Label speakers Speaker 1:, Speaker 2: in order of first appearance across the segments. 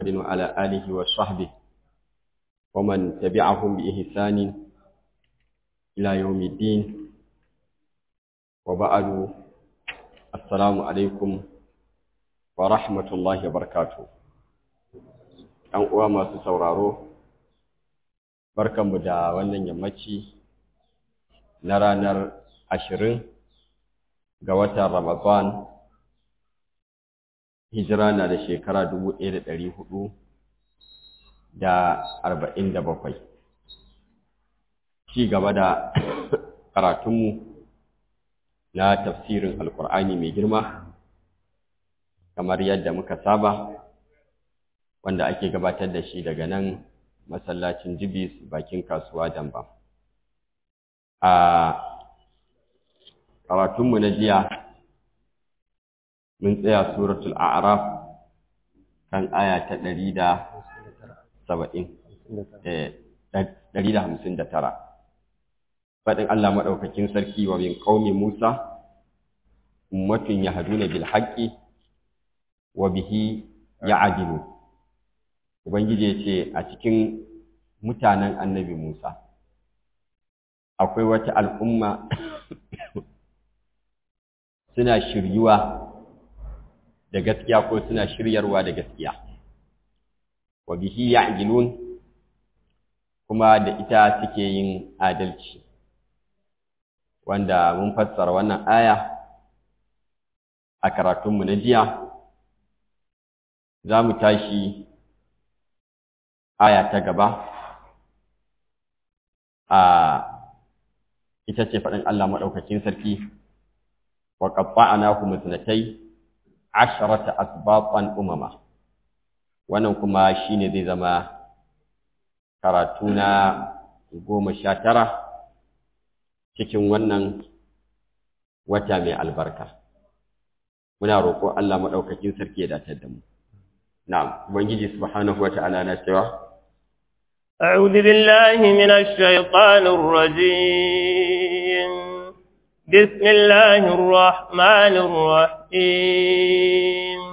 Speaker 1: وعلى آله وصحبه ومن تبعهم بإحسان إلى يوم الدين وبعد السلام عليكم ورحمة الله وبركاته ‘Yan uwa masu sauraro, barkanmu da wannan yammaci na ranar ashirin ga watan Ramadan hijira na da shekara dubu ɗaya da ɗari hudu da arba'in da bakwai ci gaba da karatunmu na tafsirin alkur'ani mai girma kamar yadda muka saba wanda ake gabatar da shi daga nan masallacin jibis bakin kasuwa damba a karatunmu na jiya mun tsaya suratul a'raf kan aya ta ɗari da saba'in ɗari da hamsin da tara faɗin Allah maɗaukakin sarki wa min ƙaumi Musa ummatun yahduna bil haqqi wa bihi ya'dilu ubangiji ya ce a cikin mutanen annabi Musa akwai wata al'umma suna shiryuwa da gaskiya ko suna shiryarwa da gaskiya wa bihi ya'dilun kuma da ita suke yin adalci wanda mun fassara wannan aya a karatunmu na jiya za mu tashi aya ta gaba a ita ce faɗin Allah maɗaukakin sarki wa qatta'nahu musnatai asharata asbaqan umama wannan kuma shine zai zama karatu na goma sha tara cikin wannan wata mai albarka muna roƙo Allah maɗaukakin sarki ya dace da mu na'am ubangiji subhanahu wata'ala na cewa
Speaker 2: أعوذ بالله من الشيطان الرجيم بسم الله الرحمن الرحيم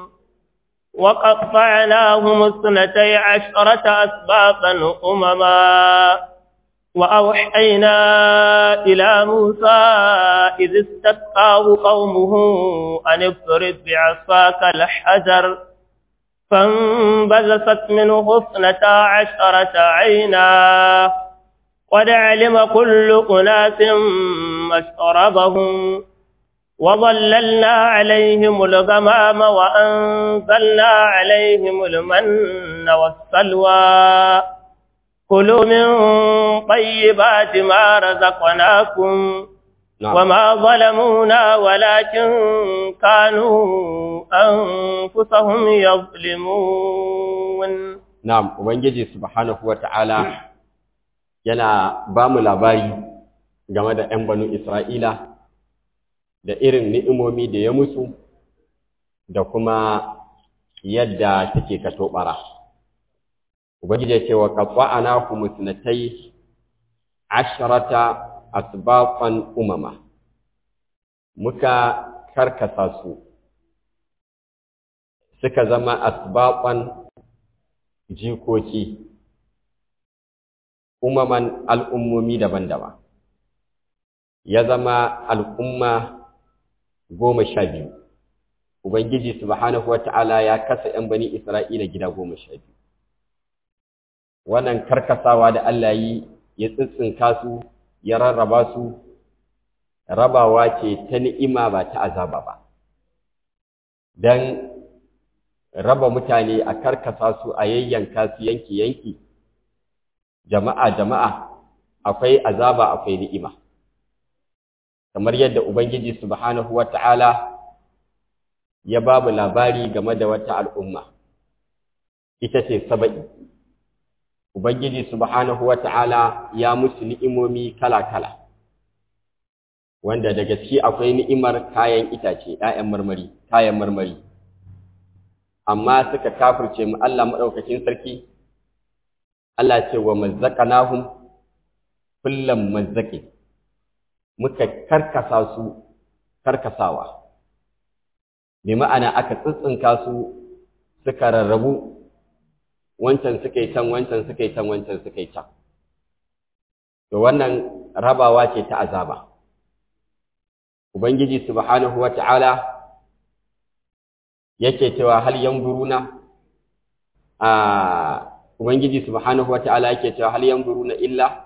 Speaker 2: وقطعناهم اثنتي عشرة أسباطا أمما وأوحينا إلى موسى إذ استسقاه قومه أن اضرب بعصاك الحجر فانبذست منه اثنتا عشرة عينا قد علم كل أناس مشربهم وظللنا عليهم الغمام وأنزلنا عليهم المن والسلوى كلوا من طيبات ما رزقناكم نعم. وما ظلمونا ولكن كانوا أنفسهم يظلمون
Speaker 1: نعم وبنجي سبحانه وتعالى yana ba mu labari game da ‘yan banu Isra'ila da irin ni'imomi da ya musu da kuma yadda suke kato ɓara. Ubangiji ya ce wa ƙaƙwa'ana ku musnatai asharata asbaqan umama muka karkasa su suka zama asbaqan jikoki umaman al'ummomi daban-daban ya zama al'umma goma sha biyu Ubangiji subhanahu wata'ala ya kasa ‘yan bani Isra'ila gida goma sha biyu wannan karkasawa da Allah yi ya tsitsinka su ya rarraba su rabawa ce ta ni'ima ba ta azaba ba don raba mutane a karkasa su a yayyanka su yanki-yanki jama'a jama'a akwai azaba akwai ni'ima kamar yadda ubangiji subhanahu wata'ala ya babu labari game da wata al'umma ita ce saba'i Ubangiji subhanahu wa ta'ala ya musu ni'imomi kala-kala, wanda daga ciki akwai ni'imar kayan itace, ‘ya'yan marmari, kayan marmari. Amma suka kafirce mu Allah maɗaukakin sarki, Allah ce wa mazzaƙanahum kullum mazzaƙi, muka karkasa su karkasawa. Bi ma'ana aka tsitsinka su suka rarrabu wancan suka yi can wancan suka yi can wancan suka yi can to wannan rabawa ce ta azaba ubangiji subhanahu wata'ala yake cewa hal yanzuruna a ubangiji subhanahu wata'ala yake cewa hal yanzuruna illa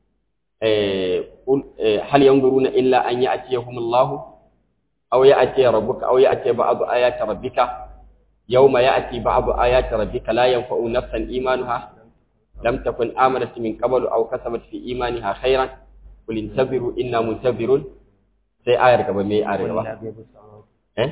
Speaker 1: hal yanzuruna illa an ya'tiyahumullahu aw ya'ti rabbuka aw ya'ti ba'd ayati rabbika yawma ya'ti ba'd ayati rabbika la yanfa'u nafsan imanuha lam takun amanat min qablu aw kasabat fi imaniha khairan qul intabiru inna muntabirun sai ayar gaba me ayar gaba eh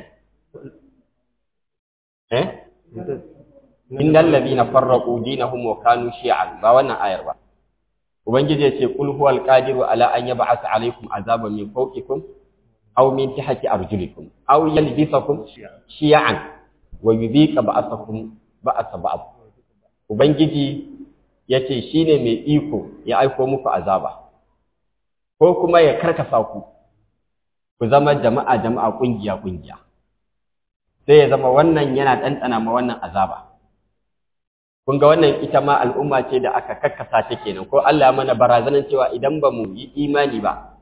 Speaker 1: eh innal ladina farraqu dinahum wa kanu shi'an ba wannan ayar ba ubangiji yace qul huwal qadiru ala an yab'atha alaykum azaban min fawqikum aw min tahti arjulikum aw yalbisakum shi'an wa yudhiqa ba'athakum ba'atha ba'd ubangiji yace shine mai iko ya aiko muku azaba ko kuma ya karkasa ku ku zama jama'a jama'a kungiya kungiya sai ya zama wannan yana ɗanɗana ma wannan azaba kun ga wannan ita ma al'umma ce da aka kakkasa ta kenan ko Allah mana barazanan cewa idan ba mu yi imani ba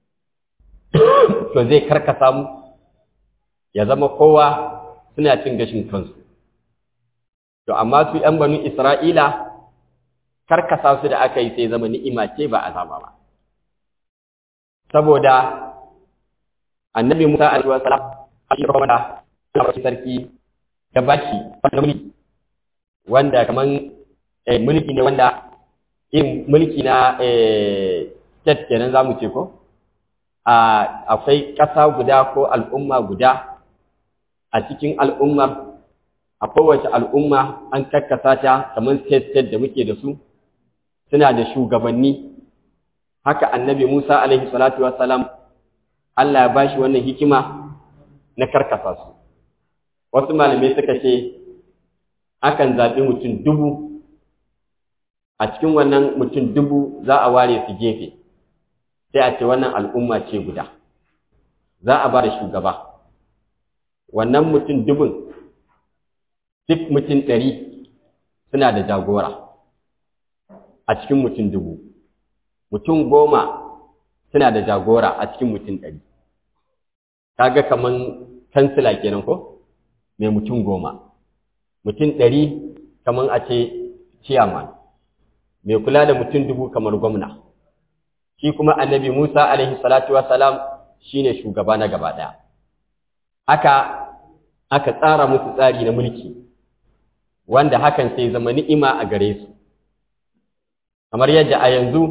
Speaker 1: to zai karkasa mu ya zama kowa suna cin gashin kansu to amma su ‘yan banu Isra'ila karkasa su da aka yi sai zama ni'ima ce ba azaba ba saboda annabi Musa alaihi wasallam shi kuma Allah sarki ya bashi wanda mulki wanda kaman mulki ne wanda irin mulki na state kenan zamu ce ko a akwai ƙasa guda ko al'umma guda a cikin al'ummar a kowace al'umma an kakkasa ta kamar state state da muke da su suna da shugabanni haka annabi Musa alaihi salatu wassalam Allah ya bashi wannan hikima na karkasa su wasu malamai suka ce akan zaɓi mutum dubu a cikin wannan mutum dubu za a ware su gefe sai a ce wannan al'umma ce guda za a ba da shugaba wannan mutum dubun duk mutum ɗari suna da jagora a cikin mutum dubu mutum goma suna da jagora a cikin mutum ɗari kaga kaman kansila kenan ko mai mutum goma mutum ɗari kaman a ce ciyaman mai kula da mutum dubu kamar gwamna shi kuma annabi musa alaihi salatu wasalam shine shugaba na gaba ɗaya aka aka tsara musu tsari na mulki wanda hakan sai zama ni'ima a gare su kamar yadda a yanzu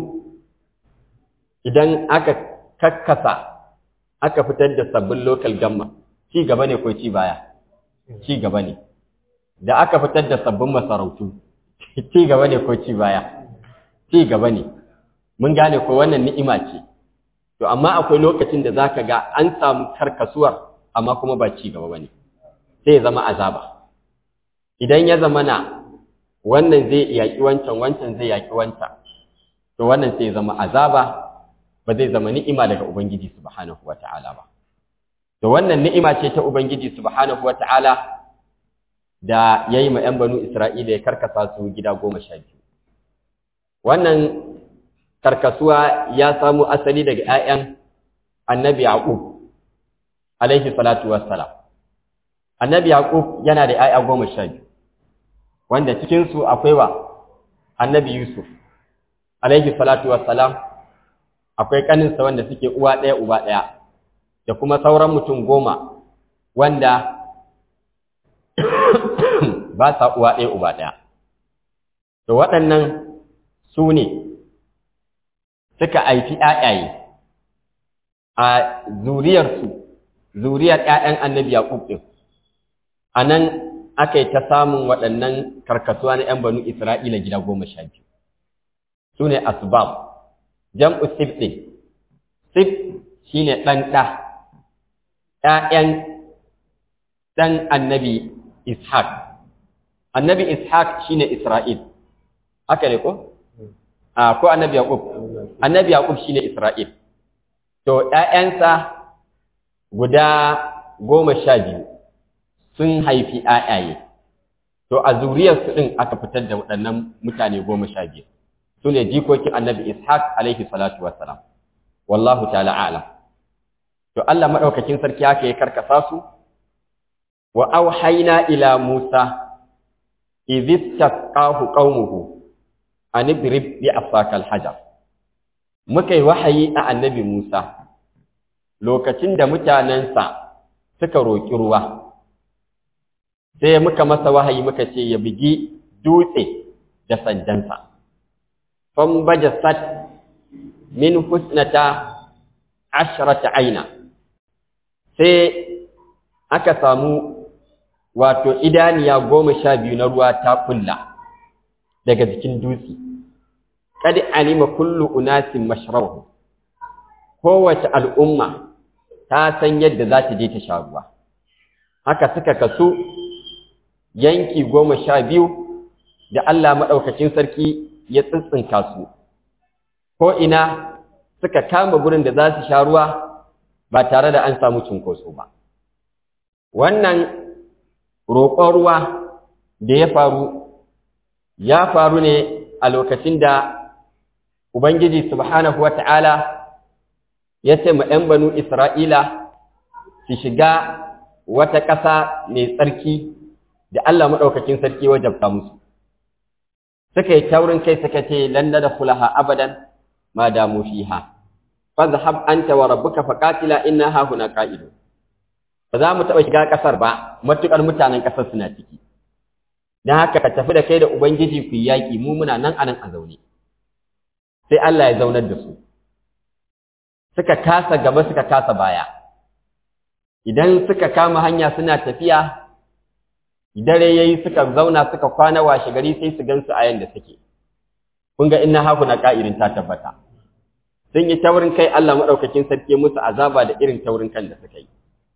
Speaker 1: idan aka kakkasa aka fitar da sabbin local government ci gaba ne ko ci baya ci gaba ne da aka fitar da sabbin masarautu ci gaba ne ko ci baya ci gaba ne mun gane ko wannan ni'ima ce to amma akwai lokacin da zaka ga an samu karkasuwar amma kuma ba ci gaba bane sai ya zama azaba idan ya zama na wannan zai yaki wancan wancan zai yaki wancan to wannan sai ya zama azaba ba zai zama ni'ima daga ubangiji subhanahu wata'ala ba to wannan ni'ima ce ta ubangiji subhanahu wata'ala da yayi ma 'yan banu Isra'ila ya karkasa su gida goma sha biyu wannan karkasuwa ya samu asali daga 'ya'yan annabi Yaqub alaihi salatu wassalam annabi Yaqub yana da 'ya'ya goma sha biyu wanda cikin su akwai wa annabi Yusuf alaihi salatu wassalam akwai kaninsa wanda suke uwa ɗaya uba ɗaya da kuma sauran mutum goma wanda ba sa uwa ɗaya uba ɗaya to waɗannan su ne suka haifi ‘ya'yaye a zuriyarsu zuriyar ‘ya'yan annabi Yaƙub ɗin a nan aka yi ta samun waɗannan karkasuwa na ‘yan banu Isra'ila gida goma sha biyu su ne asbab jam'u sif ɗin sif shi ne ɗan ɗa ‘ya'yan ɗan annabi Ishaq annabi Ishaq shi ne Isra'il haka ne ko? a ko annabi Yaqub annabi Yaqub shine Isra'il to ƴaƴansa guda goma sha biyu sun haifi ƴaƴaye to a zuriyarsu ɗin aka fitar da waɗannan mutane goma sha biyu su ne jikokin annabi ishaq alaihi salatu wassalam wallahu ta'ala a'lam to Allah madaukakin sarki haka ya karkasa su wa auhayna ila musa idh istaqahu qaumuhu an idrib bi afaka alhajar muka yi wahayi a annabi musa lokacin da mutanensa suka roƙi ruwa sai muka masa wahayi muka ce ya bugi dutse da sandansa fan bajasat min husnata ashrata aina sai aka samu wato idaniya goma sha biyu na ruwa ta kulla daga jikin dutse kad alima kullu unasin mashrabahu kowace al'umma ta san yadda za ta je ta sha ruwa haka suka kasu yanki goma sha biyu da Allah maɗaukacin sarki ya tsintsinka su ko ina suka kama gurin da za su sha ruwa ba tare da an samu cunkoso ba wannan roƙon ruwa da ya faru ya faru ne a lokacin da Ubangiji subhanahu wata'ala ya ce ma ‘yan banu Isra'ila su shiga wata ƙasa mai tsarki da Allah maɗaukakin sarki wajabta musu. Suka yi taurin kai suka ce, Landa da kulaha abadan ma damu fiha, fa zahab anta wa rabbuka faqatila inna ha huna qa'idu. Ba za mu taɓa shiga ƙasar ba, matuƙar mutanen ƙasar suna ciki. Don haka ka tafi da kai da Ubangiji ku yi yaƙi, mu muna nan anan a zaune. sai Allah ya zaunar da su suka kasa gaba suka kasa baya idan suka kama hanya suna tafiya dare yayi suka zauna suka kwana washe gari sai su gansu a yanda suke kun ga inna haku na ka'irin ta tabbata sun yi taurin kai Allah madaukakin sarki musu azaba da irin taurin kan da suka yi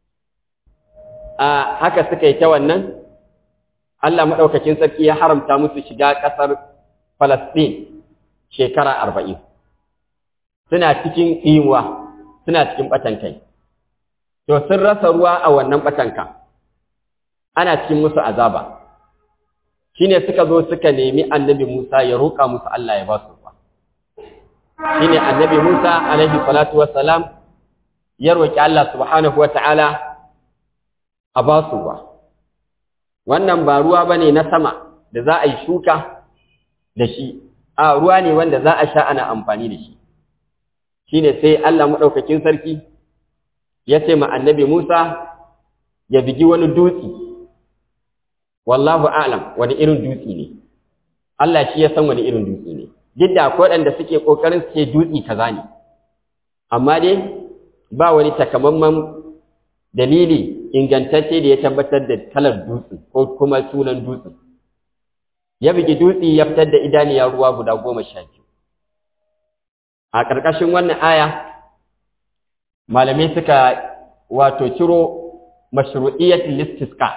Speaker 1: a haka suka yi ta wannan Allah madaukakin sarki ya haramta musu shiga kasar Palestine shekara arba'in suna cikin ɗimuwa suna cikin ɓatan kai to sun rasa ruwa a wannan ɓatanka ana cikin musu azaba shine suka zo suka nemi annabi Musa ya roƙa musu Allah ya ba su ruwa shine annabi Musa alaihi salatu wassalam ya roƙi Allah subhanahu wata'ala a ba su ruwa wannan ba ruwa bane na sama da za a yi shuka da shi a ruwa ne wanda za a sha ana amfani da shi shine sai Allah madaukakin sarki ya ce ma annabi Musa ya bigi wani dutse wallahu a'lam wani irin dutse ne Allah shi ya san wani irin dutse ne duk da akwai waɗanda suke kokarin su ce dutse kaza ne amma dai ba wani takamaiman dalili ingantacce da ya tabbatar da kalar dutse ko kuma sunan dutse ya bugi dutse ya fitar da idaniya ruwa guda goma sha biyu a ƙarƙashin wannan aya malamai suka wato ciro mashru'iyyatul istisqa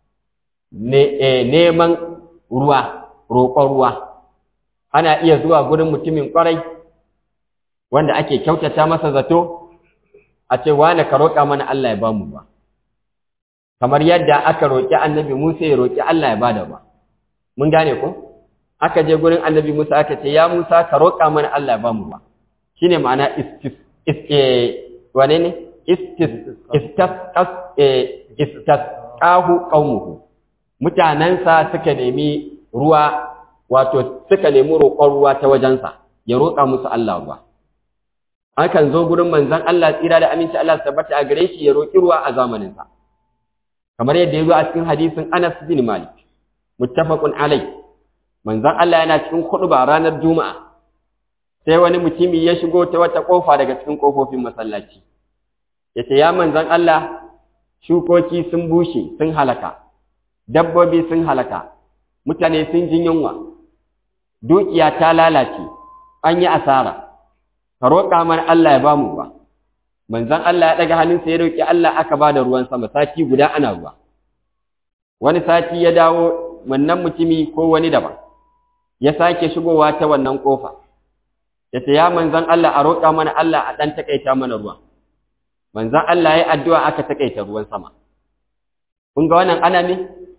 Speaker 1: neman ruwa roƙon ruwa ana iya zuwa gurin mutumin ƙwarai wanda ake kyautata masa zato a ce wane ka roƙa mana Allah ya ba mu ruwa kamar yadda aka roƙi annabi Musa ya roƙi Allah ya ba da ruwa mun gane ko aka je gurin annabi Musa aka ce ya Musa ka roƙa mana Allah ya ba mu ruwa shine ma'ana istis wane ne istis istasqas istasqahu qaumuhu mutanansa suka nemi ruwa wato suka nemi roƙon ruwa ta wajensa ya roƙa musu Allah ruwa akan zo gurin manzon Allah tsira da aminci Allah tabbata a gare shi ya roƙi ruwa a zamaninsa kamar yadda ya zo a cikin hadisin Anas bin Malik muttafaqun alai manzon Allah yana cikin khutba ranar juma'a sai wani mutumi ya shigo ta wata kofa daga cikin kofofin masallaci yace ya manzon Allah shukoki sun bushe sun halaka dabbobi sun halaka mutane sun jin yunwa dukiya ta lalace an yi asara ka roƙa mana Allah ya bamu ruwa manzon Allah ya daga hannunsa ya roƙi Allah aka bada ruwan sama sati guda ana ruwa wani sati ya dawo wannan mutumi ko wani daban ya sake shigowa ta wannan kofa ya ce ya manzan Allah a roƙa mana Allah a ɗan taƙaita mana ruwa manzan Allah ya addu'a aka taƙaita ruwan sama kun ga wannan ana ne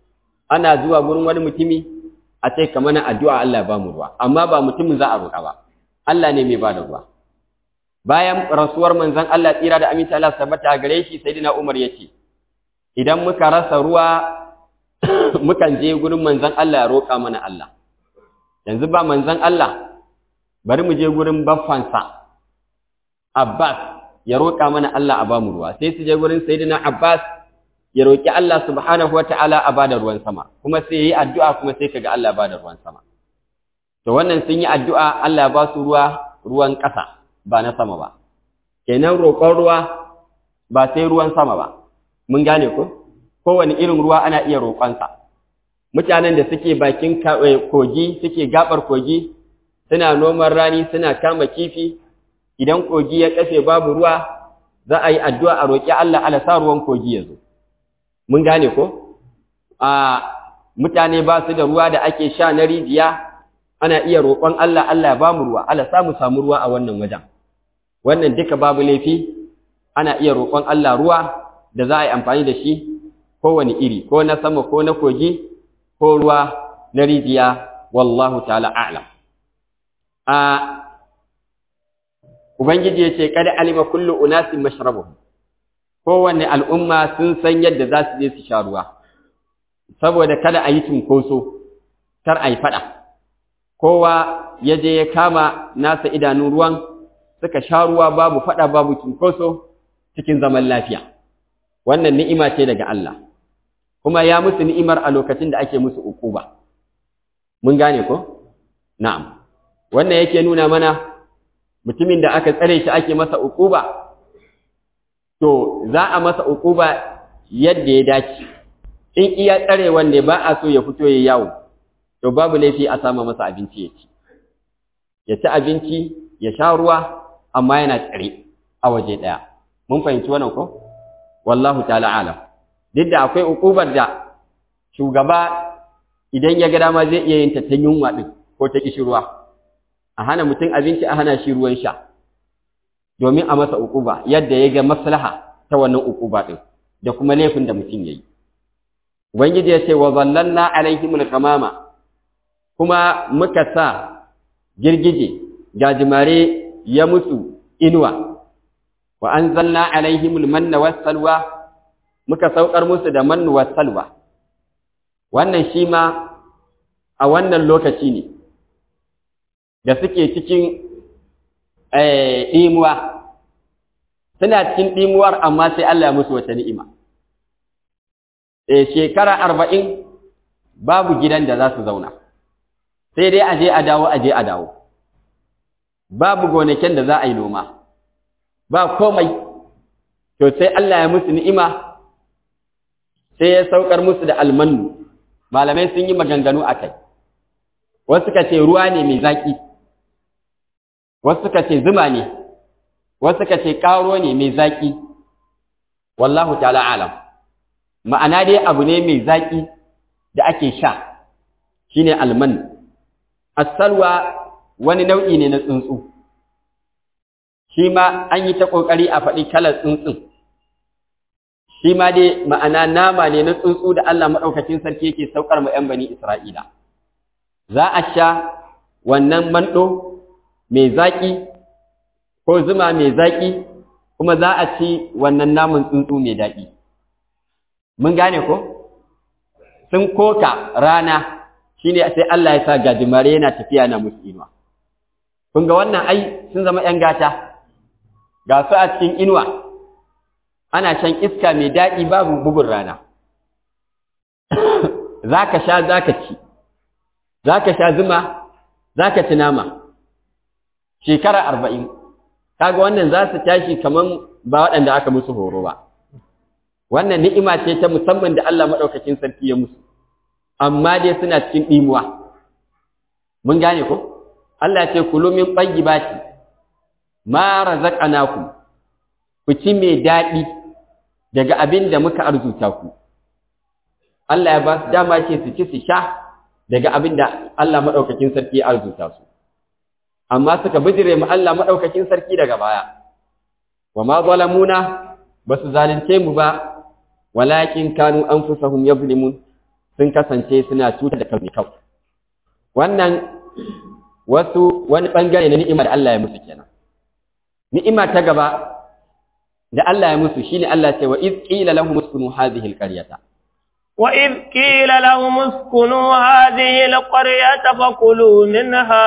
Speaker 1: ana zuwa gurin wani mutumi a ce kamar na addu'a Allah ba mu ruwa amma ba mutumin za a roƙa ba Allah ne mai ba da ruwa bayan rasuwar manzon Allah tsira da aminta Allah tabbata gare shi sayyidina Umar yace idan muka rasa ruwa mukan je gurin manzon Allah ya roƙa mana Allah yanzu ba manzon Allah bari mu je gurin baffansa Abbas ya roƙa mana Allah a bamu ruwa sai su je gurin sayyidina Abbas ya roƙi Allah subhanahu wataala a bada ruwan sama kuma sai yayi addu'a kuma sai kaga Allah bada ruwan sama to wannan sun yi addu'a Allah ya ba su ruwa ruwan ƙasa ba na sama ba kenan roƙon ruwa ba sai ruwan sama ba mun gane ko kowane irin ruwa ana iya roƙonsa mutanen da suke bakin kogi suke gabar kogi suna noman rani suna kama kifi idan kogi ya kafe babu ruwa za a yi addu'a a roƙi Allah ala sa ruwan kogi ya zo mun gane ko a mutane ba su da ruwa da ake sha na rijiya ana iya roƙon Allah Allah ya ba mu ruwa Allah sa mu samu ruwa a wannan wajen wannan duka babu laifi ana iya roƙon Allah ruwa da za a yi amfani da shi kowane iri ko na sama ko na kogi ko ruwa na rijiya wallahu ta'ala a'lam a ubangiji ya ce kada alima kullu unasin mashrabuhum kowanne al'umma sun san yadda za su je su sha ruwa saboda kada a yi cunkoso kar a yi faɗa kowa ya je ya kama nasa idanun ruwan suka sha ruwa babu faɗa babu cunkoso cikin zaman lafiya wannan ni'ima ce daga Allah kuma ya musu ni'imar a lokacin da ake musu ukuba mun gane ko na'am wannan yake nuna mana mutumin da aka tsare shi ake masa ukuba to za a masa ukuba yadda ya dace in iya tsare wanda ba a so ya fito ya yawo to babu laifi a sama masa abinci ya ci ya ci abinci ya sha ruwa amma yana tsare a waje ɗaya mun fahimci wannan ko wallahu ta'ala alam duk da akwai ukubar da shugaba idan ya ga dama zai iya yin ta ta yunwa din ko ta kishi ruwa a hana mutum abinci a hana shi ruwan sha domin a masa ukuba yadda ya ga maslaha ta wannan ukuba din da kuma laifin da mutum yayi ubangiji ya ce wa zallalna alaihimul kamama kuma muka sa girgije gajimare ya musu inuwa wa anzalna alaihimul manna wassalwa muka saukar musu da mannu wassalwa wannan shi ma a wannan lokaci ne da suke cikin ɗimuwa suna cikin ɗimuwar amma sai Allah ya musu wata ni'ima shekara arba'in babu gidan da za su zauna sai dai aje a dawo aje a dawo babu gonakin da za a yi noma ba komai to sai Allah ya musu ni'ima sai ya saukar musu da almanu malamai sun yi maganganu a kai wasu suka ce ruwa ne mai zaƙi wasu suka ce zuma ne wasu suka ce ƙaro ne mai zaƙi wallahu ta'ala alam ma'ana dai abu ne mai zaƙi da ake sha shine alman asalwa wani nau'i ne na tsuntsu shi ma an yi ta ƙoƙari a faɗi kalar tsuntsun shi ma dai ma'ana nama ne na tsuntsu da Allah maɗaukacin sarki yake saukar ma 'yan bani Isra'ila za a sha wannan manɗo mai zaƙi ko zuma mai zaƙi kuma za a ci wannan namun tsuntsu mai daɗi mun gane ko sun koka rana shine sai Allah ya sa gajimare yana tafiya na musu inuwa kun ga wannan ai sun zama 'yan gata ga su a cikin inuwa ana shan iska mai daɗi babu bugun rana za ka sha za ka ci za ka sha zuma za ka ci nama shekara arba'in kaga wannan za su tashi kamar ba waɗanda aka musu horo ba wannan ni'ima ce ta musamman da Allah maɗaukakin sarki ya musu amma dai suna cikin ɗimuwa mun gane ko Allah ce kulu min tayyibati ma razaqnakum ku ci mai daɗi daga abin da muka arzuta ku Allah ya ba su dama ce su ci su sha daga abin da Allah maɗaukakin sarki ya arzuta su amma suka bijire mu Allah maɗaukakin sarki daga baya wa ma zalamuna ba su zalunce mu ba walakin kanu anfusahum yazlimun sun kasance suna cutar da kansu kawai wannan wasu wani bangare na ni'ima da Allah ya musu kenan ni'ima ta gaba da Allah ya musu shine Allah ce wa iz qila lahum uskunu hadhihi alqaryata
Speaker 2: wa iz qila lahum uskunu hadhihi alqaryata fakulu minha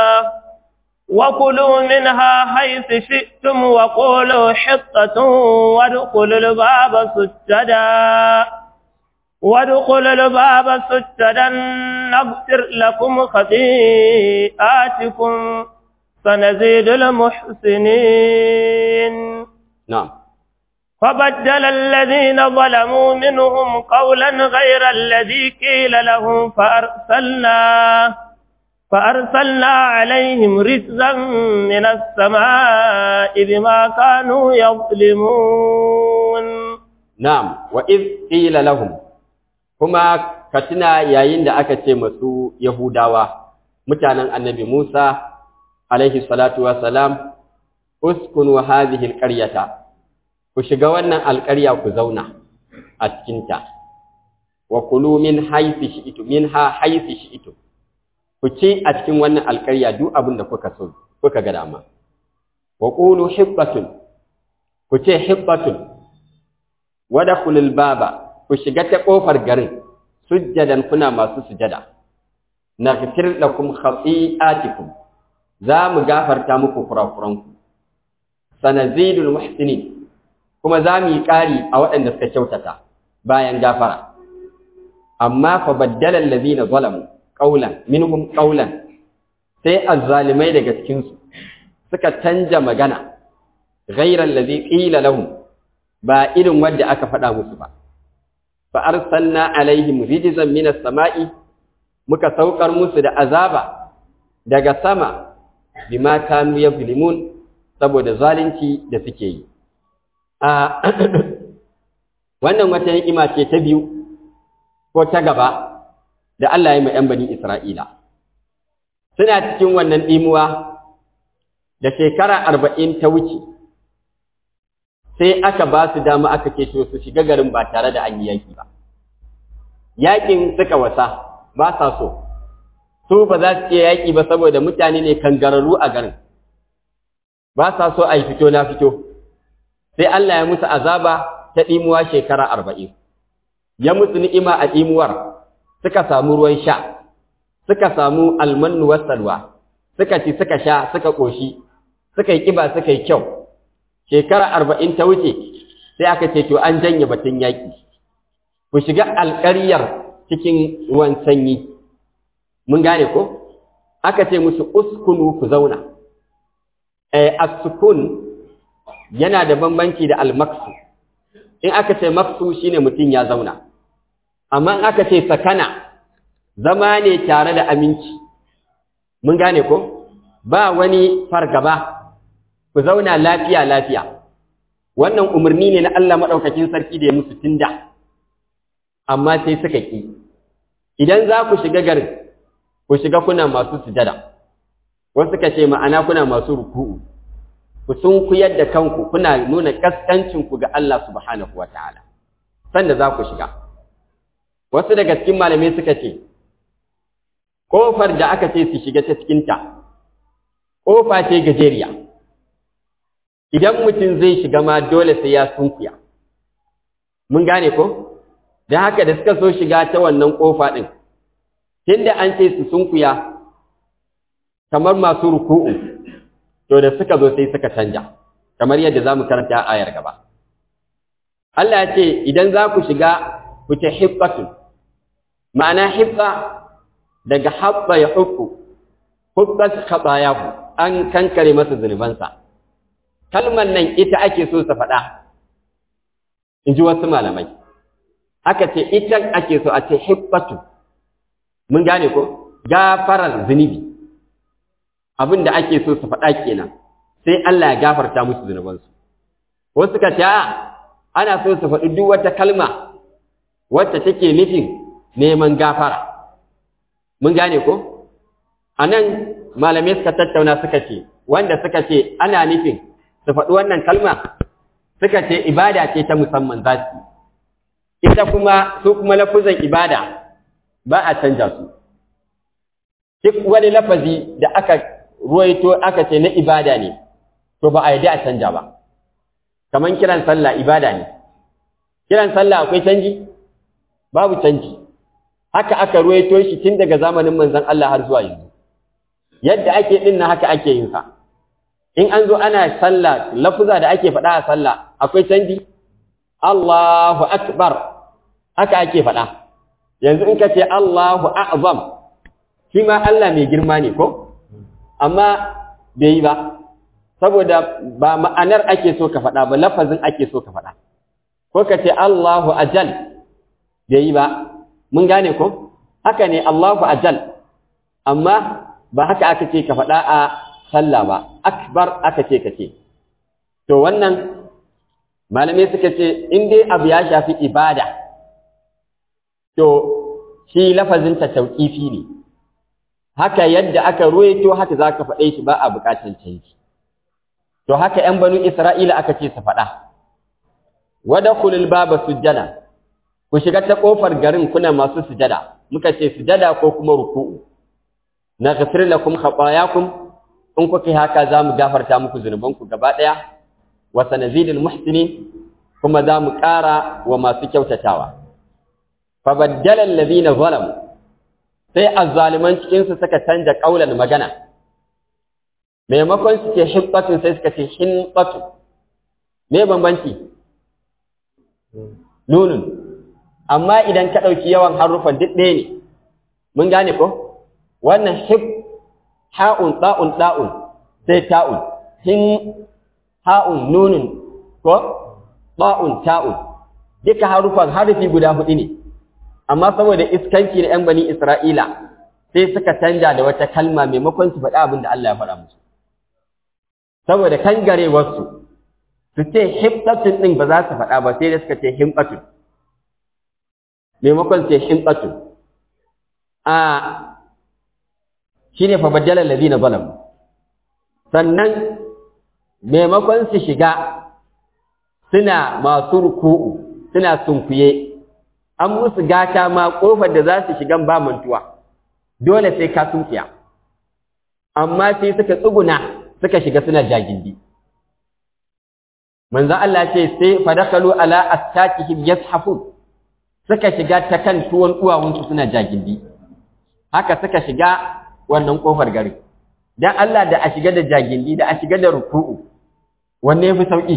Speaker 2: وكلوا منها حيث شئتم وقولوا حطة وادخلوا الباب سجدا وادخلوا الباب سجدا نغفر لكم خطيئاتكم سنزيد المحسنين
Speaker 1: نعم
Speaker 2: فبدل الذين ظلموا منهم قولا غير الذي قيل لهم فأرسلنا فأرسلنا عليهم رجزا من السماء بما كانوا يظلمون
Speaker 1: نعم وإذ قيل لهم كما كتنا yayin da aka ce masu Yahudawa mutanen Annabi Musa alaihi salatu wassalam uskunu hadhihi alqaryata ku shiga wannan alƙarya ku zauna a cikinta wa kulu min haythu shi'tu minha haythu shi'tu ku ci a cikin wannan alƙarya duk abin da kuka so kuka ga dama wa qulu hibbatun ku ce hibbatun wa dakhulul baba ku shiga ta kofar garin sujjadan kuna masu sujada naghfir lakum khati'atikum za mu gafarta muku kurakuranku sanazidul muhsinin kuma za mu yi ƙari a waɗanda suka kyautata bayan gafara amma fa baddala allazina zalamu qaulan minhum qaulan sai azzalimai daga cikin su suka canja magana ghayra allazi qila lahum ba irin wanda aka faɗa musu ba fa arsalna alaihim rijzan minas sama'i muka saukar musu da azaba daga sama bima kanu yuzlimun saboda zalunci da suke yi a wannan wata ni'ima ce ta biyu ko ta gaba da Allah ya yi ‘yan bani Isra'ila. Suna cikin wannan ɗimuwa da shekara arba'in ta wuce, sai aka ba su dama aka ce to su shiga garin ba tare da an yi yaƙi ba. Yaƙin suka wasa ba sa so, su ba za su iya yaƙi ba saboda mutane ne kangararru a garin, ba sa so a yi fito na fito, sai Allah ya musu azaba ta ɗimuwa shekara arba'in, ya musu ni'ima a ɗimuwar. suka samu ruwan sha suka samu almannu wasalwa suka ci suka sha suka ƙoshi suka yi ƙiba suka yi kyau shekara arba'in ta wuce sai aka ce to an janye batun yaƙi ku shiga alƙaryar cikin ruwan sanyi mun gane ko aka ce musu uskunu ku zauna eh as-sukun yana da bambanci da al-maksu in aka ce maksu shine mutum ya zauna amma aka ce sakana zama ne tare da aminci mun gane ko ba wani fargaba ku zauna lafiya lafiya wannan umarni ne na Allah madaukakin sarki da ya musu tunda amma sai suka ki idan za ku shiga garin ku shiga kuna masu sujada wasu suka ce ma'ana kuna masu ruku'u ku sun kuyar da kanku kuna nuna kaskancinku ga Allah subhanahu wataala sanda za ku shiga wasu daga cikin malamai suka ce ƙofar da aka ce su shiga ta cikinta ƙofa ce gajeriya idan mutum zai shiga ma dole sai ya sunkuya mun gane ko da haka da suka so shiga ta wannan ƙofa ɗin tunda an ce su sunkuya kamar masu ruku'u to da suka zo sai suka canja kamar yadda za mu karanta a ayar gaba Allah ya ce idan za ku shiga ku ce hibbatun ma'ana hibba daga habba ya hukku hubbat khabayahu an kankare masa zunubansa kalmar nan ita ake so sa faɗa in ji wasu malamai aka ce ita ake so a ce hibbatu mun gane ko gafarar zunubi abin da ake so su faɗa kenan sai Allah ya gafarta musu zunubansu wasu ka ce ana so su faɗi duk wata kalma wacce take nufin neman gafara mun gane ko a nan malamai suka tattauna suka ce wanda suka ce ana nufin su faɗi wannan kalma suka ce ibada ce ta musamman za su ita kuma su kuma lafuzan ibada ba a canja su duk wani lafazi da aka ruwaito aka ce na ibada ne to ba a yi a canja ba kaman kiran sallah ibada ne kiran sallah akwai canji babu canji haka aka ruwaito shi tun daga zamanin manzon Allah har zuwa yanzu yadda ake din na haka ake yin sa in an zo ana sallah lafuza da ake faɗa a sallah akwai canji Allahu akbar haka ake faɗa yanzu in ka ce Allahu a'zam shi ma Allah mai girma ne ko amma bai yi ba saboda ba ma'anar ake so ka faɗa ba lafazin ake so ka faɗa ko ka ce Allahu ajal bai yi ba mun gane ko haka ne Allahu ajal amma ba haka aka ce ka faɗa a sallah ba akbar aka ce ka ce to wannan malamai suka ce in dai abu ya shafi ibada to shi lafazin ta tauƙifi ne haka yadda aka ruwaito haka za ka faɗe shi ba a buƙatar canji to haka ‘yan banu Isra'ila aka ce su faɗa wada kulil baba sujjada ku shiga ta ƙofar garin kuna masu sujada muka ce sujada ko kuma ruku'u na ghafir lakum khatayakum in kuka haka za mu gafarta muku zunubanku gaba ɗaya wa sanazidul muhsinin kuma za mu ƙara wa masu kyautatawa fa baddala allazina zalamu sai azzaliman cikin su suka canja kaulan magana maimakon su ce hibbatun sai suka ce hinbatu me bambanci nunun amma idan ka ɗauki yawan harufan duk ɗaya ne mun gane ko wannan hib ha'un ɗa'un ɗa'un sai ta'un hin ha'un nunun ko ɗa'un ta'un duka harufan harufi guda huɗu ne amma saboda iskanci na ‘yan bani Isra'ila sai suka canja da wata kalma maimakon su faɗa abin da Allah ya faɗa musu saboda kangarewarsu su ce hibbatun ɗin ba za su faɗa ba sai da suka ce himbatun maimakon ce himbatun a shi ne fabajjalar lazina zalam sannan maimakon su shiga suna masu ruku'u suna sunkuye an musu gata ma ƙofar da za su shigan ba mantuwa dole sai ka sunkuya amma sai suka tsuguna suka shiga suna jagindi manzo Allah ce sai fadakalu ala astakihim yashafun suka shiga ta kan tuwon duwawunsu suna jagindi haka suka shiga wannan kofar gari dan Allah da a shiga da jagindi da a shiga da ruku'u wanne yafi sauki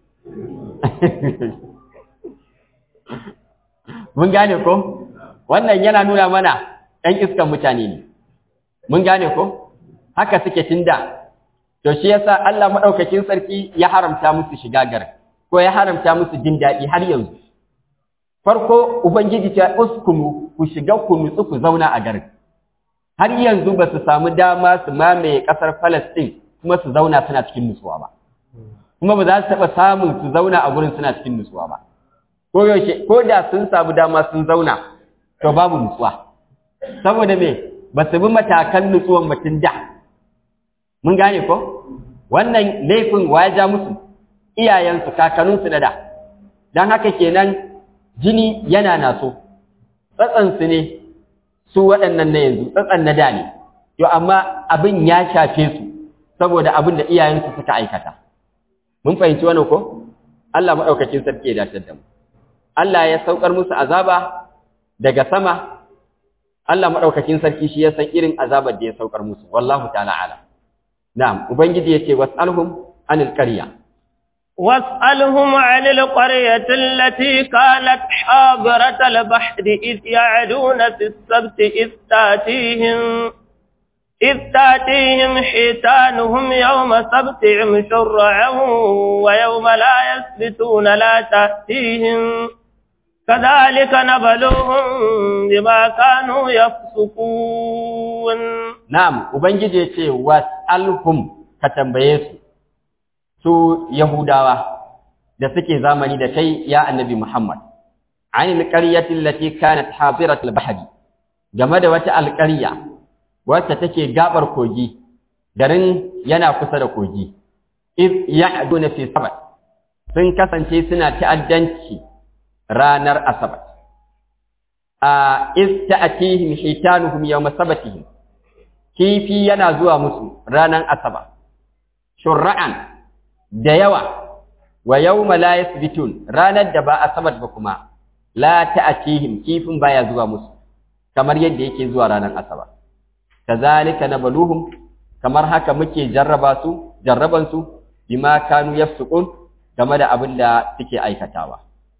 Speaker 1: mun gane ko wannan yana nuna mana ɗan iskan mutane ne mun gane ko haka suke tunda to shi yasa Allah madaukakin sarki ya haramta musu shiga garin ko ya haramta musu jin daɗi har yanzu farko ubangiji ta uskunu ku shiga ku nutsu ku zauna a garin har yanzu ba su samu dama su mamaye ƙasar Palestine kuma su zauna suna cikin nutsuwa ba kuma ba za su taɓa samun su zauna a gurin suna cikin nutsuwa ba ko yaushe ko da sun samu dama sun zauna to babu nutsuwa saboda me ba su bi matakan nutsuwan mutum da mun gane ko wannan laifin wa ya ja musu iyayensu kakanninsu na da don haka kenan jini yana naso tsatsansu ne su waɗannan na yanzu tsatsan na da ne to amma abin ya shafe su saboda abin da iyayensu suka aikata mun fahimci wannan ko Allah maɗaukakin sarki ya dace da mu Allah ya saukar musu azaba daga sama Allah maɗaukakin sarki shi ya san irin azabar da ya saukar musu wallahu ta'ala alam na'am ubangiji yace was'alhum anil qarya
Speaker 2: واسألهم عن القرية التي كانت حاضرة البحر إذ يعدون في السبت إذ تاتيهم إذ تاتيهم حيتانهم يوم سبتهم شرعا ويوم لا يسبتون لا تأتيهم كذلك نبلوهم بما كانوا يفسقون
Speaker 1: نعم وبنجي يتي واسألهم كتنبيه su Yahudawa da suke zamani da kai ya annabi Muhammad anil qaryati allati kanat hadirat al-bahri game da wata alƙarya wacce take gabar kogi garin yana kusa da kogi if ya'duna fi sabat sun kasance suna ta'addanci ranar asabat a ista'atihim hitanuhum yawma sabatihim kifi yana zuwa musu ranan asaba shur'an da yawa wa yawma la yasbitun ranar da ba asabat ba kuma la ta'atihim kifin baya zuwa musu kamar yadda yake zuwa ranar asaba kazalika nabaluhum kamar haka muke jarraba su jarraban su bima kanu yafsukun game da abin da suke aikatawa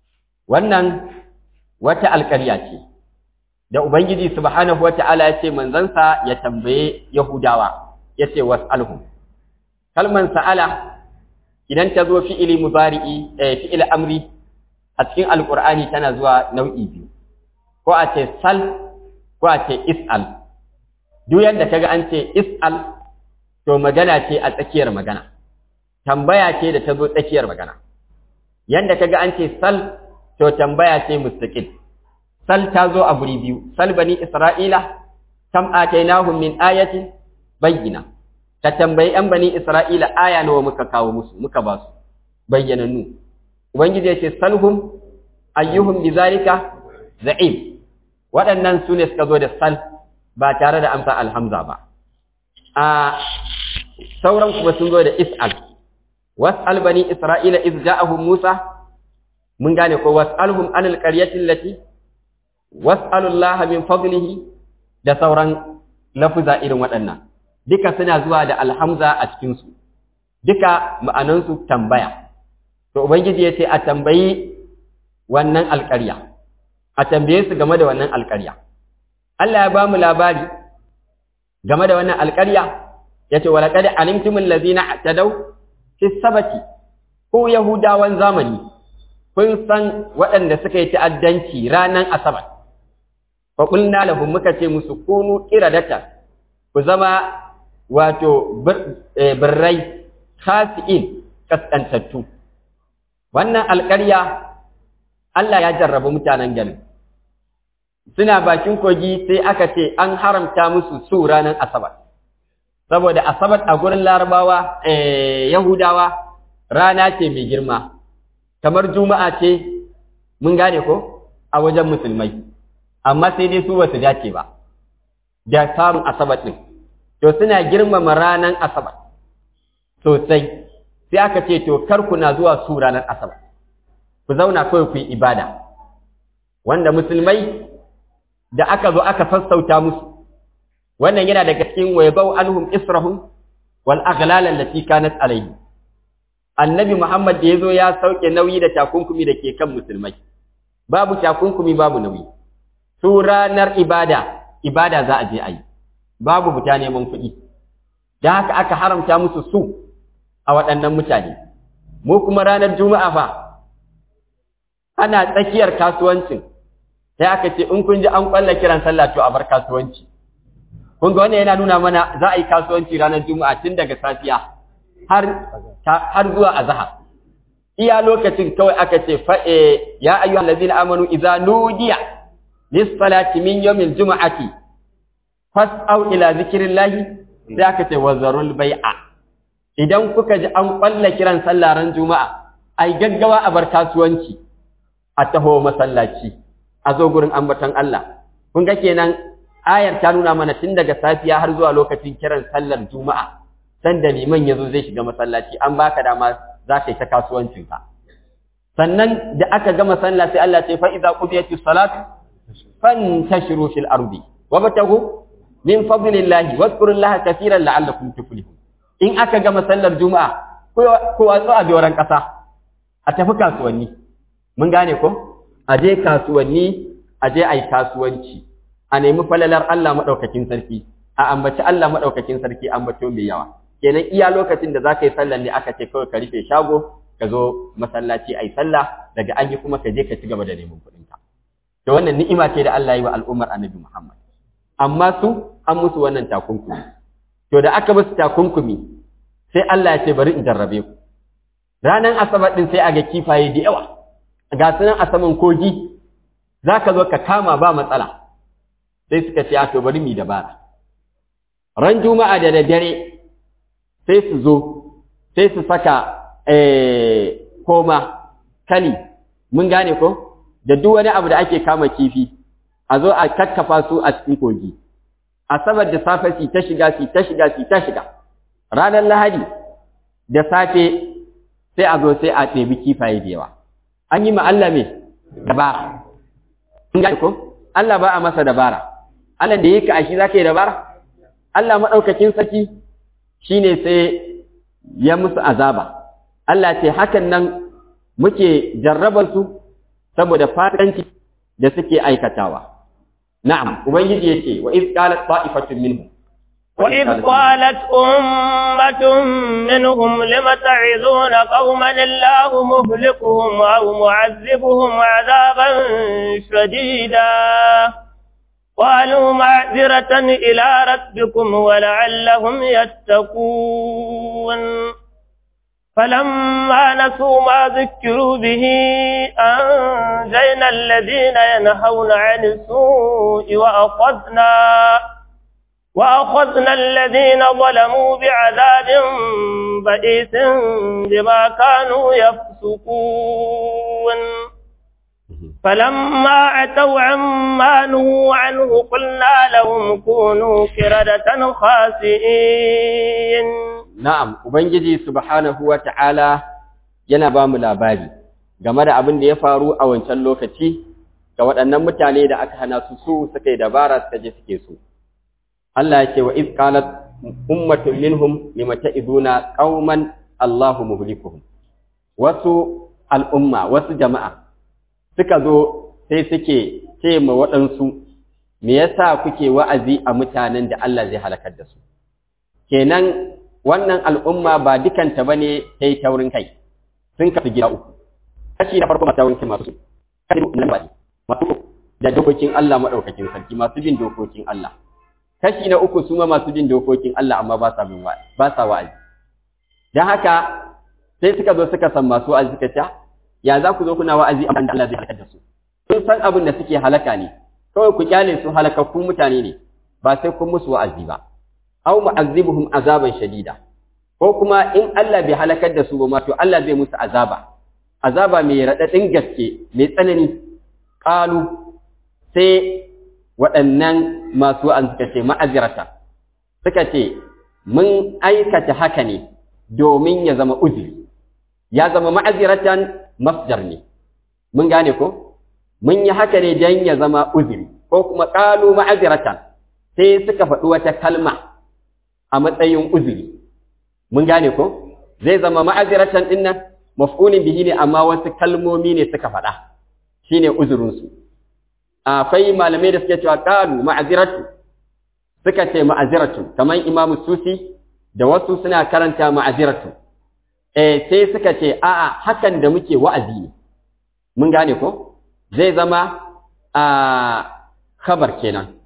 Speaker 1: wannan wata alƙarya ce da ubangiji subhanahu wata'ala ya ce manzansa ya tambaye yahudawa ya ce was'alhum kalman sa'ala idan ta zo fi'ili mubari'i eh fi'il amri a cikin alqur'ani tana zuwa nau'i biyu ko a ce sal ko a ce is'al duk yanda kaga an ce is'al to magana ce a tsakiyar magana tambaya ce da ta zo tsakiyar magana yanda kaga an ce sal to tambaya ce mustaqil sal ta zo a guri biyu sal bani isra'ila kam atainahum min ayatin bayyina ka tambayi yan bani isra'ila aya nawa muka kawo musu muka ba su bayyanannu ubangiji ya ce salhum ayyuhum bizalika za'im waɗannan su ne suka zo da sal ba tare da amsa alhamza ba a sauran kuma sun zo da is'al was'al bani isra'ila iz ja'ahum musa mun gane ko was'alhum anil qaryati allati was'alullaha min fadlihi da sauran lafuza irin waɗannan duka suna zuwa da alhamza a cikin su duka ma'anansu tambaya to ubangiji ya ce a tambayi wannan alƙarya a tambaye su game da wannan alƙarya Allah ya ba mu labari game da wannan alƙarya ya ce walaƙad alimtumul ladzina tadaw fi sabati ko yahudawan zamani kun san waɗanda suka yi ta'addanci ranar asabar fa qulna lahum muka ce musu kunu qiradata ku zama wato birrai khasi'in kaskantattu wannan alƙarya Allah ya jarraba mutanen garin suna bakin kogi sai aka ce an haramta musu su ranar asabar saboda asabar a gurin larabawa yahudawa rana ce mai girma kamar juma'a ce mun gane ko a wajen musulmai amma sai dai su ba su dace ba da samun asabar ɗin to suna girmama ranar asabar sosai sai aka ce to kar ku na zuwa su ranar asabar ku zauna kawai ku yi ibada wanda musulmai da aka zo aka sassauta musu wannan yana daga cikin waybau anhum israhum wal aghlal allati kanat alayhi annabi muhammad da yazo ya sauke nauyi da takunkumi da ke kan musulmai babu takunkumi babu nauyi su ranar ibada ibada za a je ayi babu fita neman kuɗi da haka aka haramta musu su a waɗannan mutane mu kuma ranar juma'a fa ana tsakiyar kasuwancin sai aka ce in kun ji an kwalla kiran sallah to a bar kasuwanci kun ga wannan yana nuna mana za a yi kasuwanci ranar juma'a tun daga safiya har har zuwa azhar iya lokacin kawai aka ce fa ya ayyuhal ladzina amanu idza nudiya lis salati min yawmil juma'ati fas'au ila zikrillahi sai aka ce wazarul bai'a idan kuka ji an kwalla kiran sallah ran juma'a ai gaggawa a bar kasuwanci a taho masallaci a zo gurin ambaton Allah kun ga kenan ayar ta nuna mana tun daga safiya har zuwa lokacin kiran sallar juma'a san da liman ya zo zai shiga masallaci an baka dama za ka yi ta kasuwancinka sannan da aka gama sallah sai Allah ce fa idza qudiyatis salatu fantashiru fil ardi wabtagu min fadlillahi wadhkurullaha kaseeran la'allakum tuflihun in aka gama sallar juma'a ko watsu a doran kasa a tafi kasuwanni mun gane ko a je kasuwanni a je ai kasuwanci a nemi falalar Allah madaukakin sarki a ambaci Allah madaukakin sarki ambato mai yawa kenan iya lokacin da zaka yi sallar ne aka ce kawai ka rufe shago ka zo masallaci ai sallah daga an yi kuma ka je ka ci gaba da neman kuɗin ka to wannan ni'ima ce da Allah ya yi wa al'ummar Annabi Muhammad amma su an musu wannan takunkumi to da aka musu takunkumi sai Allah ya ce bari in jarrabe ku ranan asabar din sai a ga kifaye da yawa ga sunan a saman kogi zaka zo ka kama ba matsala sai suka ce to bari mu dabara ran juma'a da daddare sai su zo sai su saka koma kali mun gane ko da duk wani abu da ake kama kifi a zo a kakkafa su a cikin kogi asabar da safe su ta shiga su ta shiga su ta shiga ranar lahadi da safe sai a zo sai a ɗebi kifaye da yawa an yi ma Allah me dabara in ga ko Allah ba a masa dabara Allah da yake a shi zaka yi dabara Allah madaukakin sarki shine sai ya musu azaba Allah ce hakan nan muke jarrabar su saboda fasikanci da suke aikatawa na'am ubangiji yace wa iz qalat ta'ifatun minhum
Speaker 2: وإذ قالت أمة منهم لم تعظون قوما الله مهلكهم أو معذبهم عذابا شديدا قالوا معذرة إلى ربكم ولعلهم يتقون فلما نسوا ما ذكروا به أنجينا الذين ينهون عن السوء وأخذنا وأخذنا الذين ظلموا بعذاب بئيس بما كانوا يفسقون فلما عتوا عما نهوا عنه قلنا لهم كونوا كردة خاسئين
Speaker 1: Na'am, Ubangiji Subhanahu wa ta'ala yana ba mu labari game da abin da ya faru a wancan lokaci ga waɗannan mutane da aka hana su su suka yi dabara suka je suke so. Allah ya ce wa izkalat ummatun minhum limata izuna ƙauman Allahu muhlikuhum. Wasu al'umma, wasu jama'a suka zo sai suke ce ma waɗansu, me yasa kuke wa'azi a mutanen da Allah zai halakar da su. Kenan wannan al'umma ba dukanta ba ne ta yi taurin kai, sun kafi gida uku. Kashi na farko masu taurin kai masu kashi na ba masu da dokokin Allah maɗaukakin sarki masu bin dokokin Allah. Kashi na uku su ma masu bin dokokin Allah amma ba sa bin ba sa wa'azi. Don haka sai suka zo suka san masu wa'azi suka ce, ya za ku zo kuna wa'azi amma da Allah zai halakar da su. Sun san abin da suke halaka ne, kawai ku kyale su halakakkun mutane ne, ba sai kun musu wa'azi ba. aw mu'azzibuhum azaban shadida ko kuma in Allah bai halakar da su ba ma to Allah zai musu azaba azaba mai radadin gaske mai tsanani qalu sai waɗannan masu an suka ce ma'azirata suka ce mun aikata haka ne domin ya zama uzuri ya zama ma'aziratan masdar ne mun gane ko mun yi haka ne don ya zama uzuri ko kuma qalu ma'aziratan sai suka faɗi wata kalma a matsayin uzuri mun gane ko zai zama ma'aziratan din nan maf'ulin bihi ne amma wasu kalmomi ne suka faɗa shine uzurin su akwai malamai da suke cewa qalu ma'aziratu suka ce ma'aziratu kamar Imam Susi da wasu suna karanta ma'aziratu eh sai suka ce a'a hakan da muke wa'azi ne mun gane ko zai zama a khabar kenan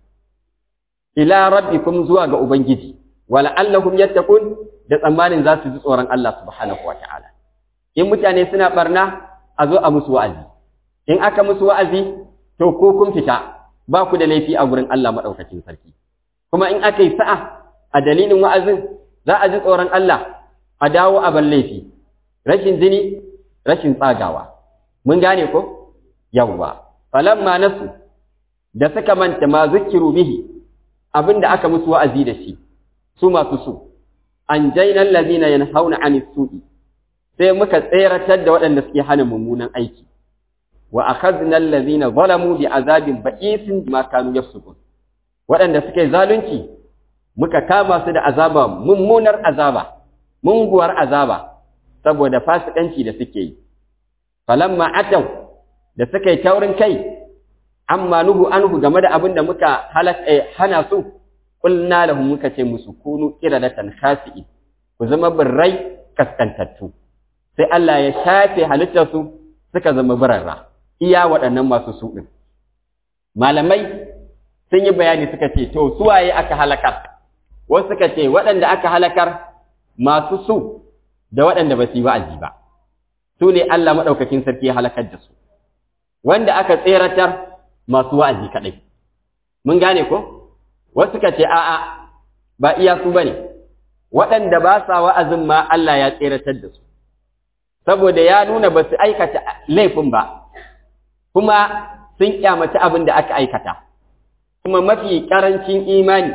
Speaker 1: ila rabbikum zuwa ga ubangiji wala'allahum yattaqun da tsammanin za su ji tsoron Allah subhanahu ta'ala. in mutane suna barna a zo a musu wa'azi in aka musu wa'azi to ko kun fita ba ku da laifi a gurin Allah madaukakin sarki kuma in aka yi sa'a a dalilin wa'azin za a ji tsoron Allah a dawo a ban laifi rashin jini rashin tsagawa mun gane ko yawwa falamma nasu da suka manta ma zikiru bihi abinda aka musu wa'azi da shi su masu su an jainan lazina yanhauna anis su'i sai muka tseratar da waɗanda suke hana mummunan aiki wa akhadna allazina zalamu bi azabin ba'isin bima kanu yafsukun waɗanda suke zalunci muka kama su da azaba mummunar azaba munguwar azaba saboda fasikanci da suke yi falamma ataw da suka yi taurin kai amma nuhu anhu game da abin da muka halaka hana su qulna lahum muka ce musu kunu qiradatan khasi'in ku zama birrai kaskantattu sai Allah ya shafe halittar su suka zama birarra iya waɗannan masu su din malamai sun yi bayani suka ce to suwaye aka halakar wasu suka ce waɗanda aka halakar masu su da waɗanda ba su yi wa'azi ba su ne Allah maɗaukakin sarki ya halakar da su wanda aka tseratar masu wa'azi kaɗai mun gane ko wasu suka ce a'a ba iya su bane waɗanda ba sa wa'azin ma Allah ya tseratar da su saboda ya nuna ba su aikata laifin ba kuma sun kyamaci abin da aka aikata kuma mafi karancin imani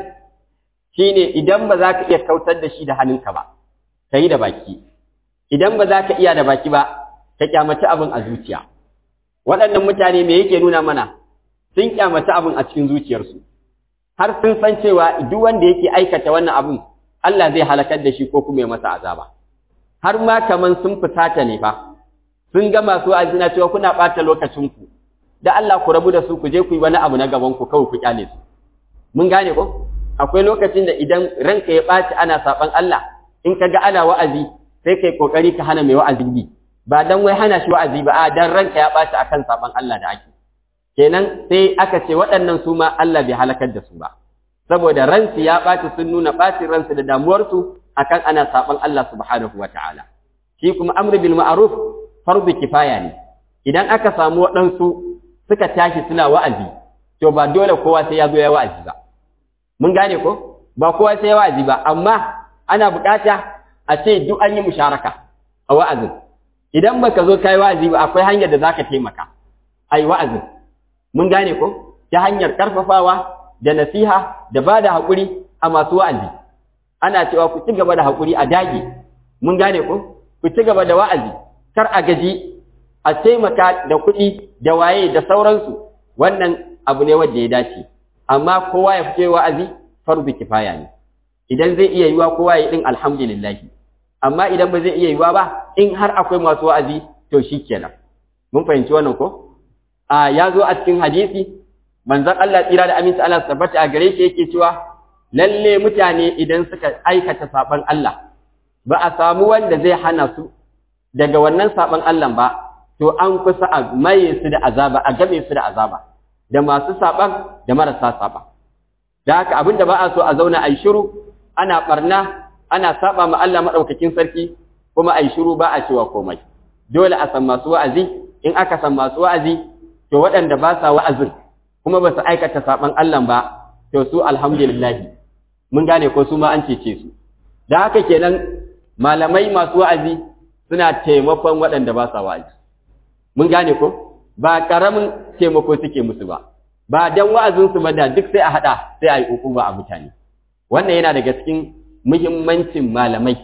Speaker 1: shine idan ba za ka iya kautar da shi da hannunka ba ka yi da baki idan ba za ka iya da baki ba ka kyamaci abin a zuciya waɗannan mutane me yake nuna mana sun kyamaci abin a cikin zuciyarsu har sun san cewa duk wanda yake aikata wannan abin Allah zai halakar da shi ko kuma ya masa azaba har ma kaman sun fusata ne fa sun ga masu azina cewa kuna ɓata lokacinku da Allah ku rabu da su ku je ku yi wani abu na gaban ku kawai ku kyale su mun gane ko akwai lokacin da idan ranka ya ɓaci ana saɓan Allah in ka ga ana wa'azi sai kai kokari ka hana mai wa'azi bi ba dan wai hana shi wa'azi ba a dan ranka ya ɓaci akan saɓan Allah da ake kenan sai aka ce waɗannan su ma Allah bai halakar da su ba saboda ransu ya ɓaci sun nuna ɓacin ransu da damuwarsu akan ana saɓan Allah subhanahu wa ta'ala shi kuma amru bil ma'ruf fardu kifaya ne idan aka samu waɗansu suka tashi suna wa'azi to ba dole kowa sai ya zo ya wa'azi ba mun gane ko ba kowa sai ya wa'azi ba amma ana bukata a ce duk an yi musharaka a wa'azin idan baka zo kai wa'azi ba akwai hanyar da zaka taimaka ai wa'azin mun gane ko ta hanyar karfafawa da nasiha da bada hakuri a masu wa'azi ana cewa ku ci gaba da hakuri a dage mun gane ko ku ci gaba da wa'azi kar a gaji a taimaka da kuɗi da waye da sauransu wannan abu ne wanda ya dace amma kowa ya fice wa'azi farzu kifaya ne idan zai iya yiwa kowa ya din alhamdulillah amma idan ba zai iya yiwa ba in har akwai masu wa'azi to shikenan mun fahimci wannan ko a ya zo a cikin hadisi manzon Allah tsira da aminci Allah tabbata a gare shi yake cewa lalle mutane idan suka aikata saban Allah ba a samu wanda zai hana su daga wannan saban Allah ba to an kusa a maye su da azaba a game su da azaba da masu saban da marasa saban da haka abinda ba a so a zauna a yi shiru ana barna ana saba ma Allah madaukakin sarki kuma a yi shiru ba a cewa komai dole a san masu wa'azi in aka san masu wa'azi to waɗanda ba sa wa'azin kuma ba su aikata saban Allah ba to su alhamdulillah mun gane ko su ma an cece su da haka kenan malamai masu wa'azi suna taimakon waɗanda ba sa wa'azi mun gane ko ba karamin taimako suke musu ba ba dan wa'azinsu ba da duk sai a haɗa sai a yi uku ba a mutane wannan yana daga cikin muhimmancin malamai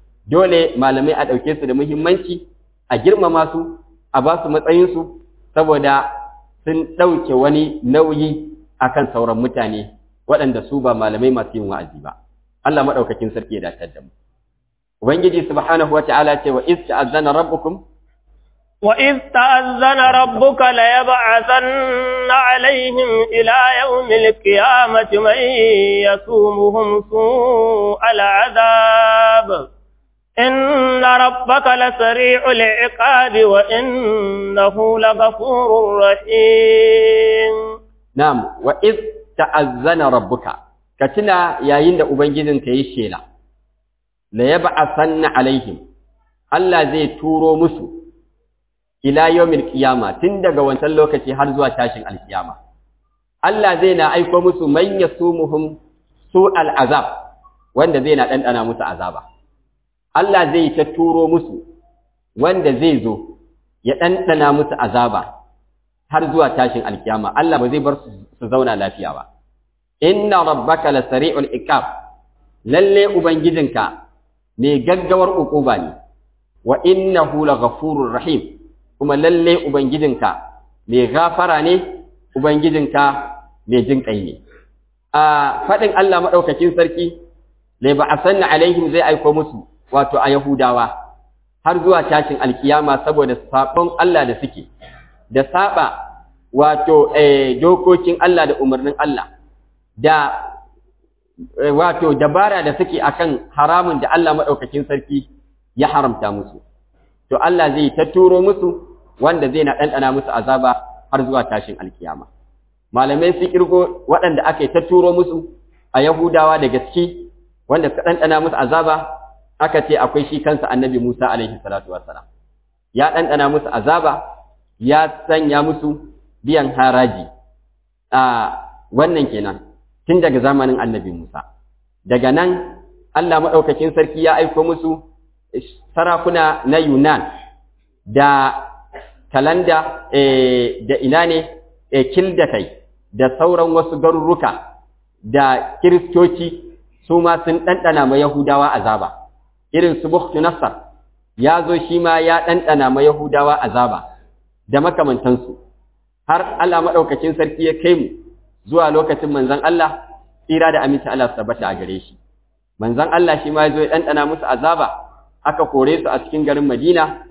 Speaker 1: dole malamai a ɗauke su da muhimmanci a girmama su a ba su matsayinsu saboda sun ɗauke wani nauyi akan sauran mutane waɗanda su ba malamai masu yin wa'azi ba Allah maɗaukakin sarki ya dace da mu ubangiji subhanahu wata'ala ce wa iz ta'azzana rabbukum
Speaker 2: وإذ تأذن ربك ليبعثن عليهم إلى يوم القيامة من يسومهم سوء العذاب إن ربك لسريع العقاب وإنه لغفور رحيم
Speaker 1: نعم وإذ تأذن ربك كتنا يا يند أبنجدن كيشيلا ليبعثن عليهم الله زي تورو مسو ila yawmil qiyama tun daga wancan lokaci har zuwa tashin alkiyama Allah zai na aiko musu man yasumuhum su'al azab wanda zai na dandana musu azaba Allah zai ta turo musu wanda zai zo ya dandana musu azaba har zuwa tashin alkiyama Allah ba zai bar su zauna lafiya ba inna rabbaka lasari'ul iqab lalle ubangijinka mai gaggawar ukuba ne wa innahu laghafurur rahim kuma lalle Ubangijinka mai gafara ne, Ubangijinka mai jin ƙai ne. A faɗin Allah maɗaukakin sarki, lai ba a sanna alaihim zai aiko musu, wato a Yahudawa, har zuwa tashin alkiyama saboda saɓon Allah da suke, da saɓa wato dokokin Allah da umarnin Allah, da wato dabara da suke akan haramun da Allah maɗaukakin sarki ya haramta musu. To Allah zai ta turo musu wanda zai na ɗanɗana musu azaba har zuwa tashin alkiyama. Malamai sun ƙirgo waɗanda aka ta turo musu a Yahudawa da gaske wanda suka ɗanɗana musu azaba aka ce akwai shi kansa annabi Musa alaihi salatu wassalam. Ya ɗanɗana musu azaba ya sanya musu biyan haraji a wannan kenan tun daga zamanin annabi Musa. Daga nan Allah maɗaukakin sarki ya aiko musu sarakuna na Yunan da kalanda da ina ne kilda kai da sauran wasu garuruka da kiristoci su ma sun ɗanɗana ma Yahudawa azaba irin su Bukhtu Nassar ya zo shi ma ya ɗanɗana ma Yahudawa azaba da makamantansu har Allah maɗaukacin sarki ya kai mu zuwa lokacin manzon Allah tsira da aminci Allah su tabbata a gare shi manzon Allah shi ma ya zo ya ɗanɗana musu azaba aka kore su a cikin garin Madina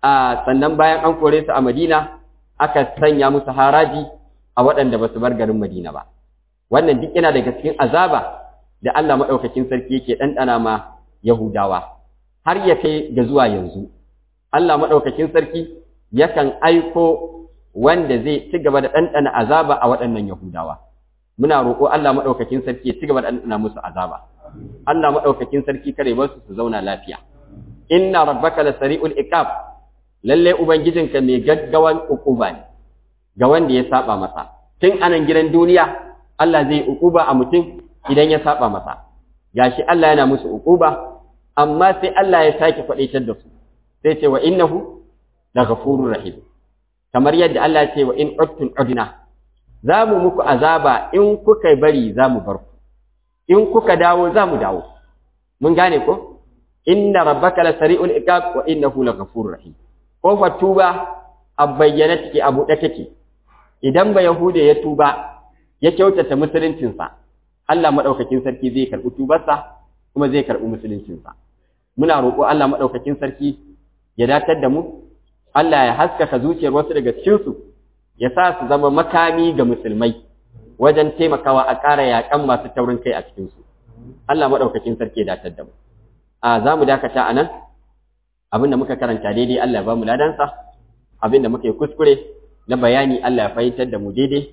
Speaker 1: a sannan bayan an kore su a Madina aka sanya musu haraji a waɗanda ba su bar garin Madina ba wannan duk yana daga cikin azaba da Allah maɗaukakin sarki yake ɗanɗana ma Yahudawa har ya kai ga zuwa yanzu Allah maɗaukakin sarki yakan aiko wanda zai ci gaba da ɗanɗana azaba a waɗannan Yahudawa muna roƙo Allah maɗaukakin sarki ya ci gaba da ɗanɗana musu azaba Allah maɗaukakin sarki kare ba su su zauna lafiya inna rabbaka la sari'ul iqab lalle ubangijinka mai gaggawan ukuba ne ga wanda ya saba masa tun anan gidan duniya Allah zai ukuba a mutum idan ya saba masa gashi Allah yana musu ukuba amma sai Allah ya sake faɗaitar da su sai ce wa innahu la ghafurur rahim kamar yadda Allah ya ce wa in uttum udna za mu muku azaba in kuka bari za mu bar ku in kuka dawo za mu dawo mun gane ko inna rabbaka la sari'ul iqab wa innahu la ghafurur rahim kofar tuba a bayyana take a buɗe take idan ba yahuda ya tuba ya kyautata musuluncinsa Allah maɗaukakin sarki zai karɓi tubarsa kuma zai karɓi musuluncinsa muna roƙo Allah maɗaukakin sarki ya datar da mu Allah ya haskaka zuciyar wasu daga cikinsu ya sa su zama makami ga musulmai wajen taimakawa a ƙara yaƙan masu taurin kai a cikinsu Allah maɗaukakin sarki ya datar da mu a za mu dakata a nan abin da muka karanta daidai Allah ya ba mu ladansa abin da muka yi kuskure na bayani Allah ya fahimtar da mu daidai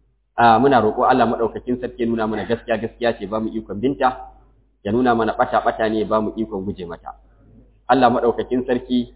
Speaker 1: a muna roƙo Allah madaukakin sarki nuna mana gaskiya gaskiya ce ba mu ikon binta ya nuna mana bata bata ne ba mu ikon guje mata Allah madaukakin sarki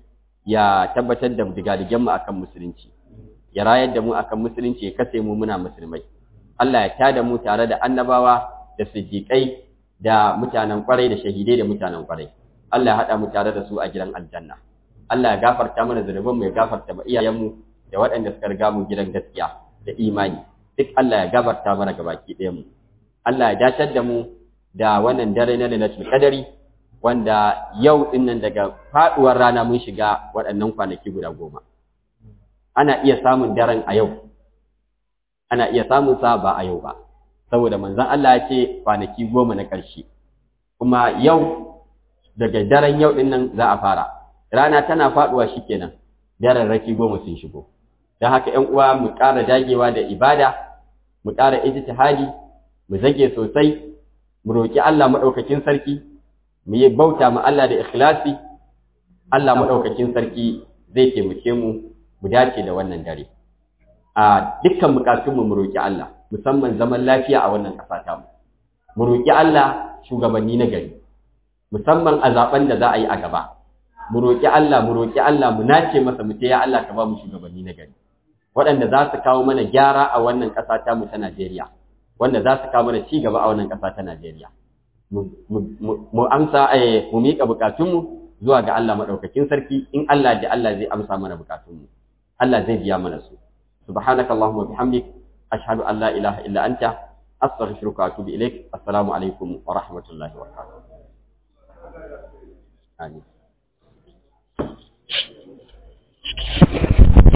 Speaker 1: ya tabbatar da digadigen mu akan musulunci ya rayar da mu akan musulunci ya kase mu muna musulmai Allah ya tada mu tare da annabawa da siddiƙai da mutanen kwarai da shahidai da mutanen kwarai Allah ya haɗa mu tare da su a gidan aljanna Allah ya gafarta mana zunuban mu ya gafarta ma iyayenmu da waɗanda suka riga mu gidan gaskiya da imani duk Allah ya gafarta mana gabaki ɗayan mu Allah ya dacar da mu da wannan dare na Lailatul Qadari wanda yau din nan daga faduwar rana mun shiga waɗannan kwanaki guda goma ana iya samun daren a yau ana iya samun sa ba a yau ba saboda manzon Allah ya ce kwanaki goma na ƙarshe kuma yau daga daren yau din nan za a fara rana tana faduwa shikenan daren raki goma sun shigo don haka ƴan uwa mu ƙara dagewa da ibada mu ƙara ijtihadi mu zage sosai mu roki Allah madaukakin sarki mu yi bauta ma Allah da ikhlasi Allah madaukakin sarki zai taimake mu mu dace da wannan dare a dukkan bukatunmu mu roki Allah musamman zaman lafiya a wannan ƙasa ta mu mu roki Allah shugabanni na gari musamman a zaben da za a yi a gaba mu roki Allah mu roki Allah mu nace masa mu ya Allah ka ba mu shugabanni na gari waɗanda za su kawo mana gyara a wannan ƙasa ta mu ta Najeriya wanda za su kawo mana ci gaba a wannan ƙasa ta Najeriya mu amsa mu miƙa bukatunmu zuwa ga Allah maɗaukakin sarki in Allah da Allah zai amsa mana bukatunmu Allah zai biya mana su subhanaka allahumma bihamdik ashhadu an la ilaha illa anta astaghfiruka wa atubu ilaik assalamu alaikum wa rahmatullahi wa barakatuh amin